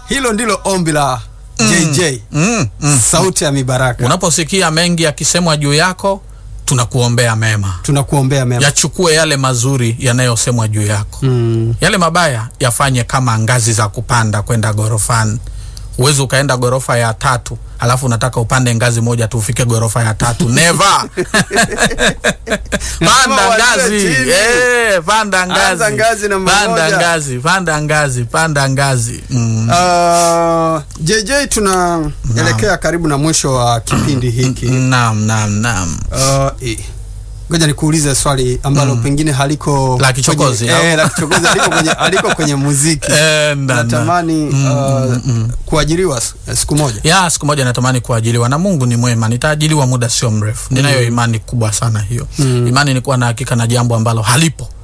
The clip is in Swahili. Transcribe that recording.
hilo ndilo ombi la JJ mm, mm. sauti ya mibaraka. Unaposikia mengi yakisemwa juu yako, tunakuombea mema, Tunakuombea mema. yachukue yale mazuri yanayosemwa juu yako Mm. yale mabaya yafanye kama ngazi za kupanda kwenda gorofani. Huwezi ukaenda gorofa ya tatu alafu unataka upande ngazi moja tu ufike gorofa ya tatu never. panda Lazima ngazi uanzie chini. eh, panda ngazi, Anza ngazi namba panda moja. ngazi, panda ngazi, panda ngazi mm. Uh, JJ tunaelekea karibu na mwisho wa kipindi hiki. Naam, naam, naam. Uh, eh, ngoja nikuulize swali ambalo pengine haliko La kichokozi, kwenye, au? eh, la kichokozi haliko kwenye, haliko kwenye muziki. Eh, na- na. Natamani uh, kuajiriwa s- siku moja. ya siku moja natamani kuajiliwa na Mungu ni mwema, nitaajiliwa muda sio mrefu. Ninayo imani kubwa sana hiyo. Imani ni kuwa na hakika na jambo ambalo halipo